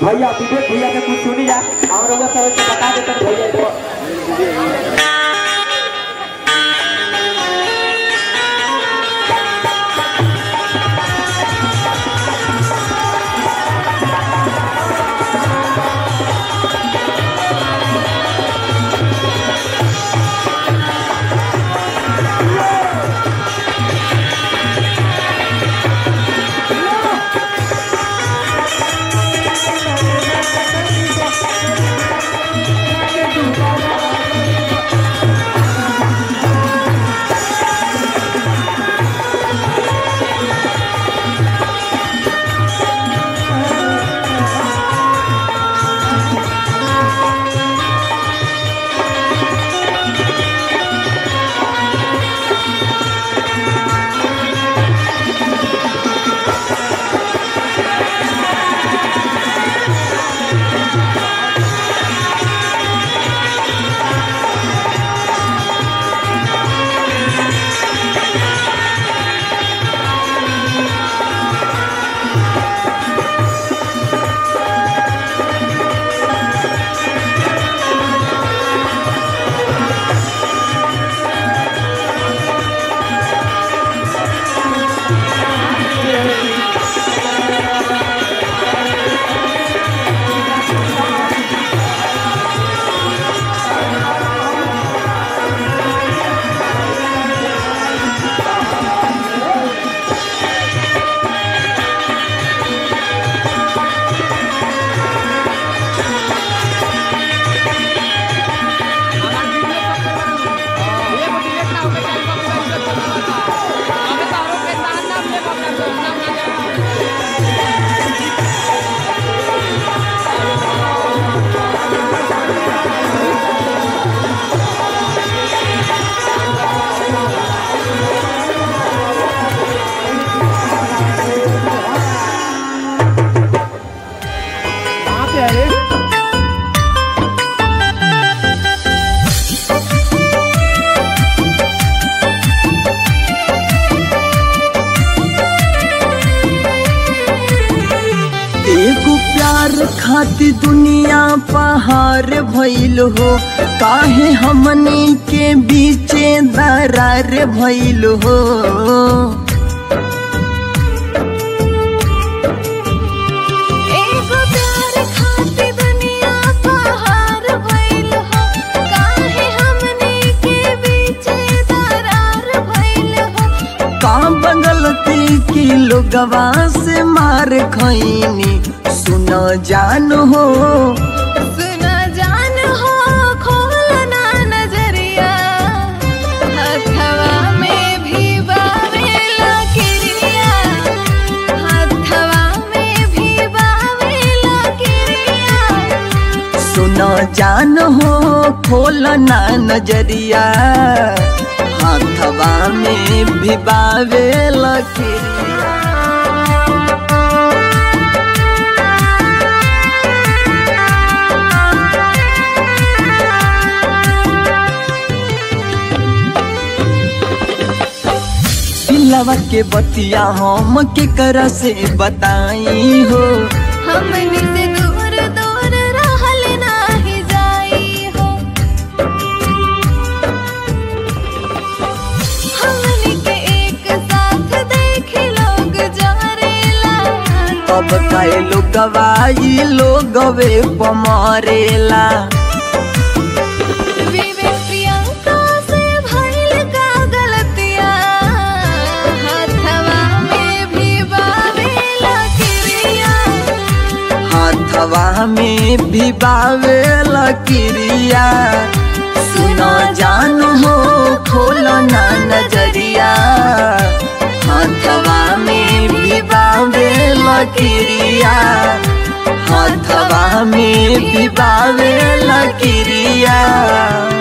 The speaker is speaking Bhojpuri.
भैया विवेक भैया के कुछ सुनी जा और लोग सब से बता देते भैया को एगो प्यार खातिर दुनिया पहाड़ भइल हो काहे हमनी के बीचे दरार भइल हो एगो प्यार खातिर दुनिया पहाड़ भइल हो काहे हमनी के बीचे दरार भइल हो का बगलती की लोगवा से मार खैनी सुन जान हो सुना जान हो खोलना नजरिया हथवा में भी बावेला किरिया हथवा में भी बावेला किरिया सुन जान हो खोलना नजरिया हाथवा में भिबावे लकीरिया पिलवा के बतिया हम के कर से बताई हो हमनी से दूर दूर रहल नाही जाई हो हमनी के एक साथ देख लोग जारेला तब कहे लोग गवाई लोग वे पमारेला विवेक प्रियंका से भइल का गलतिया हथवा में भी बावेला किरिया हाथवा में भिबावे लकीरिया सुन जान हो खोलो ना नजरिया हाथवा में भिबावे लकीरिया हाथवा में भिबावे लकीरिया